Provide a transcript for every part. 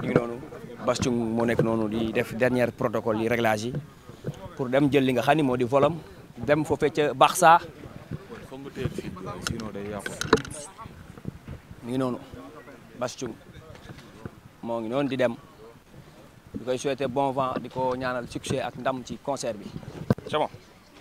ngi noonu Bass Thioung moo nekk noonu di def dernier protocole yi réglage yi pour dem jël li nga xam ni moo di volam dem foofee ca Barça mi ngi noonu Bass Thioung moo ngi noonu di dem di koy souhaiter bon vent di ko ñaanal succès ak ndam ci concert bi c'est bon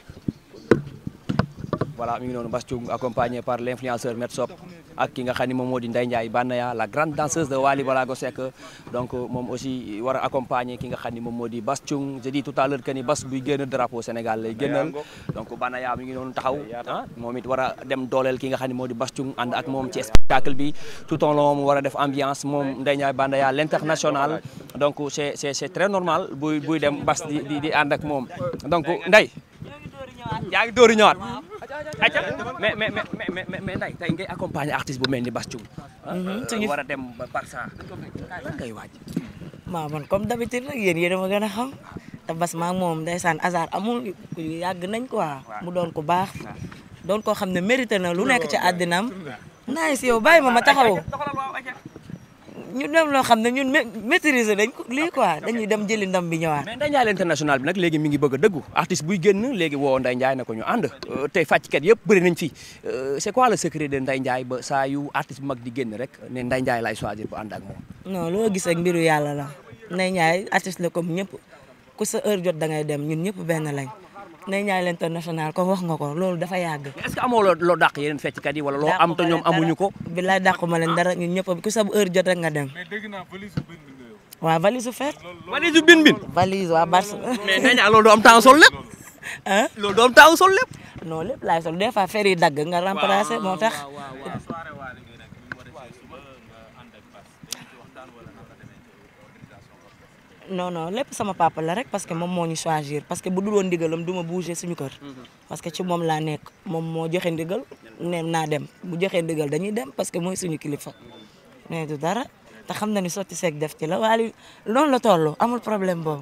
voilà mi ngi noonu Bass Thioung accompagné par l'influenceur Metsop ak ki nga xam ni moom moo di Ndeye Ndiaye Banaya la grande danseuse de Wally Ballago Seck donc moom aussi war a accompagner ki nga xam ni moom moo di Bass Thioung j'ai dit tout à l'heure que ni Bass buy génn drapeau Sénégal lay génnal donc Banaya mi ngi noonu taxaw ah moom it war a dem dooleel ki nga xam ni moo di Bass Thioung ànd ak moom ci spectacle bi tout au long mu war a def ambiance moom Ndeye Ndiaye Banaya l'international donc c'est c'est c'est très normal buy buy dem Bass di di di ànd ak moom donc Ndeye yaa ngi dóori ñëwaat acca mais mais mais mais mais Ndeye tey ngay accompagner artiste bu mel ni Bass Thioung war a dem ba Barça lan ngay waaj waaw man comme d'habitude rek yéen yéen a ma gën a xam te Bass maa ngi moom ndeysaan hasard amul yàgg nañ quoi mu doon ko baax doon koo xam ne mérité na lu nekk ci àddinaam nice yow bàyyi ma ma taxaw ñu dem loo xam ne ñun maîtriser dañ ko lii quoi dañuy dem jëli ndam bi ñëwaat mais Ndeye Ndiaye l'international bi nag léegi mi ngi bëgg a dëggu artiste buy génn léegi woo Ndeye Ndiaye na ko ñu ànd tey fàcckat yëpp bëri nañ fi c'est quoi le secret de Ndeye Ndiaye ba saa yu artiste bu mag di génn rek ne Ndeye Ndiaye lay choisir bu ànd ak moom non loo gis ak mbiru yàlla la Ndeye Ndiaye artiste la comme ñëpp ku sa heure jot da ngay dem ñun ñëpp benn lañ Ndeye Ndiaye l'international ko wax nga ko loolu dafa yàgg est-ce que amoo loo loo dàq yeneen fecckat yi wala loo am te ñoom amuñu ko bilaay dàqu ma leen dara ñun ñëpp ku sa heure jot rek nga dem waaw valise su feet valise su bin bin valise waa Barça mais Ndeye Ndiaye loolu doo am temps sol lépp ah loolu doo am temps sol lépp non lépp laay sol des fois fer yi dagg nga remplacer moo tax non non lépp sama papa la rek parce que moom moo ñu choisir parce que bu dul woon ndigalam du ma bouger suñu kër parce que ci moom laa nekk moom moo joxe ndigal ne naa dem bu joxee ndigal dañuy dem parce que mooy suñu kilifa mais du dara te xam na ni sotti seeg def ci la waaye noonu la toll amul problème boobu.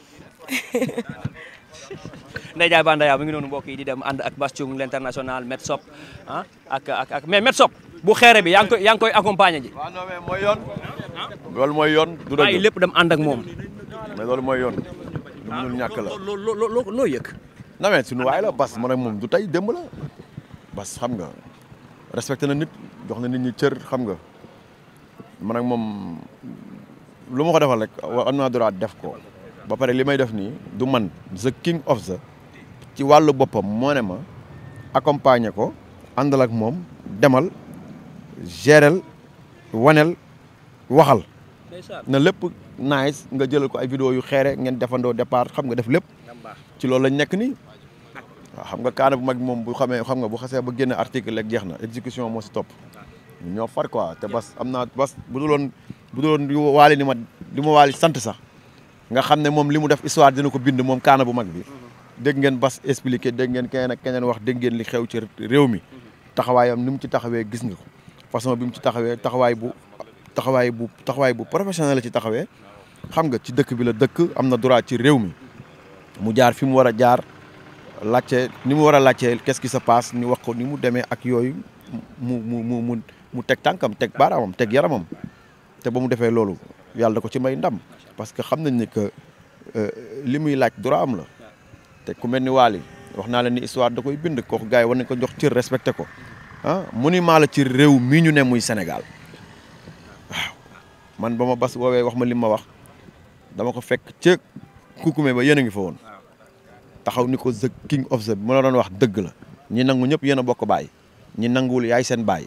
Ndeye Ndiaye Banaya mi ngi noonu mbokk yi di dem ànd ak Bass Thioung l'international Metsop ah ak ak ak mais Metsop bu xeere bi yaa ngi koy yaa ngi koy accompagner ji. waaw non mais mooy yoon. loolu mooy yoon. du bàyyi dëgg lépp dem ànd ak moom. mais loolu mooy yoon. lu munul ñàkk la. loo loo loo loo yëg. non mais suñu waay la Bass man ak moom du tey démb la. Bass xam nga respecté na nit jox na nit ñi cër xam nga man ak moom lu ma ko defal rek am naa droit def ko. ba pare li may def nii du man the king of the ci wàllu boppam moo ne ma accompagner ko àndal ak moom demal gérel wanel waxal na lépp nice nga jëlal ko ay vidéo yu xeere ngeen defandoo départ xam nga def lépp ci loolu lañ nekk nii waaw xam nga kaana bu mag moom bu xamee xam nga bu xasee ba génne article rek jeex na exécution moo si topp ñoo far quoi te Bass am naa Bass bu duloon bu duloon waali ni ma di ma waali sant sax nga xam ne moom li mu def histoire dina ko bind moom kaana bu mag bi dégg ngeen Bass expliqué dégg ngeen keneen ak keneen wax dégg ngeen li xew ci réew mi taxawaayam ni mu ci taxawee gis nga ko façon bi mu ci taxawee taxawaay bu taxawaay bu taxawaay bu professionnel la ci taxawee xam nga ci dëkk bi la dëkk am na droit ci réew mi mu jaar fi mu war a jaar laajte ni mu war a laajte qu'est-ce qui se passe ñu wax ko ni mu demee ak yooyu mu mu mu mu mu teg tànkam teg baaraamam teg yaramam te ba mu defee loolu yàlla da ko ci may ndam parce que xam nañ ne que li muy laaj droit am la te ku mel ni Waly wax naa la ni histoire da koy bind kooku gars yi war nañ ko jox cër respecté ko ah monument la ci réew mii ñu ne muy Sénégal waaw man ba ma Bass woowee wax ma li ma wax dama ko fekk ca kukume ba yéen a ngi fa woon taxaw ni ko the king of the ma la doon wax dëgg la ñi nangu ñëpp yéen a bokk baay ñi nanguwul yaay seen baay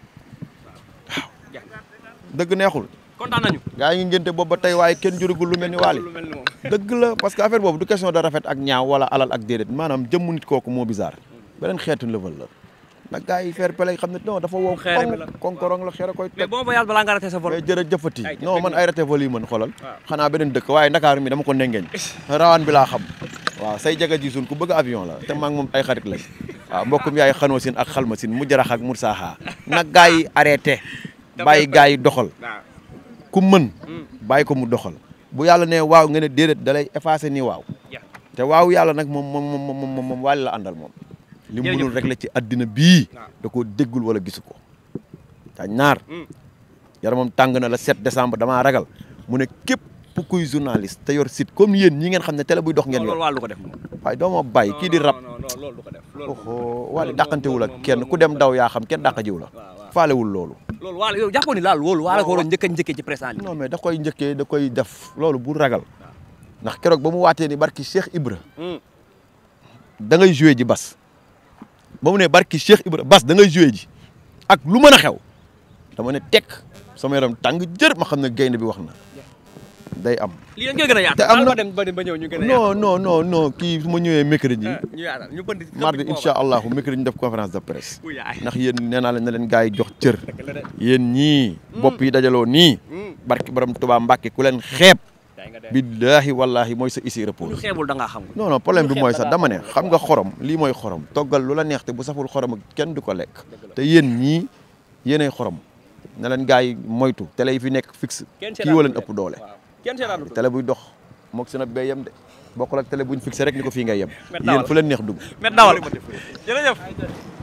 waaw dëgg neexul. kontaan nañu. gaa yi ngi ngénte boobu ba tey waaye kenn jurugul lu mel ni Waly dëgg la parce que affaire boobu du question de rafet ak ñaaw wala alal ak déedéet maanaam jëmmu nit kooku moo bizarre beneen xeetu level la nag gaa yi fair play xam ne non dafa wow Xeere bi la. konkorong la xeere koy mais teg bon voyage balaa nga raté sa vol. mais jërëjëfati Ay, non man dëgg ay raté vol yi mën xoolal xanaa beneen dëkk waaye Ndakaaru mi dama ko nengeeñ rawaan bi laa xam waaw say jaga ji suun ku bëgg avion la te maa ngi moom ay xarit lañ waaw mbokkum yaay xanoo sin ak xalma sin mu jarax ak mursaaxaa nag gaa yi arrêté bàyyi gaa yi doxal ku mën bàyyi ko mu doxal bu yàlla ne waaw nga ne déedéet da lay effacé nii waaw Yeah. te waaw yàlla nag moom moom moom moom moom moom Waly la àndal moom li mu mënul rek la ci àddina bii da koo déggul wala gisu ko te ñaar yaramam tàng na la 7 décembre damaa ragal mu ne képp kuy journaliste te yor site comme yéen ñi ngeen xam ne télé buy dox ngeen yor loolu wàllu ko def moom. waaye doo ma bàyyi kii di rab non non loolu du ko def. loolu oho waale dàqantewul ak kenn ku dem daw yaa xam kenn dàqa jiw la faalewul loolu loolu waalo yow jàppoon ni laal loolu waalo ko waroon njëkk a njëkkee ci presse en ligne. non mais da koy njëkkee da koy def loolu bu ragal ndax keroog ba mu waatee ni barki Cheikh Ibra da ngay joué ji bas ba mu ne barki Cheikh Ibra bas da ngay joué ji ak lu mën a xew dama ne tekk sama yaram tàng jër ma xam ne gaynde bi wax na day am lii dañ koy gën a yaatu. te am na ma dem ba dem ba ñëw ñu gën a non non non non kii su ma ñëwee mercredi yaatu. ñu yaatal ñu bënd. mardi incha allahu mercredi ñu def conférence de presse Uy, yaay. ndax yéen nee naa leen ne leen gars yi jox cër yéen ñii bopp yi dajaloo nii barki borom Tuubaa Mbàkke ku leen xeeb day nga def billaahi wallaahi mooy sa isi ñu repose xeebul da ngaa xamul. non non problème bi xeeb mooy da sax ngaa dama ne xamul. xam nga xorom lii mooy xorom toggal lu la neex te bu saful xorom ak kenn du ko lekk te yéen ñii yéenay xorom na leen gars yi moytu télé yi fi nekk fixe kenn kii wala ëpp doole waaw kenn seetaanu ko. télé buy dox moog seen ab bee yem de bokkul ak télé buñ fixé rek ni ko fii ngay yem Met dawal. yéen fu leen neex dugg met dawal jërëjëf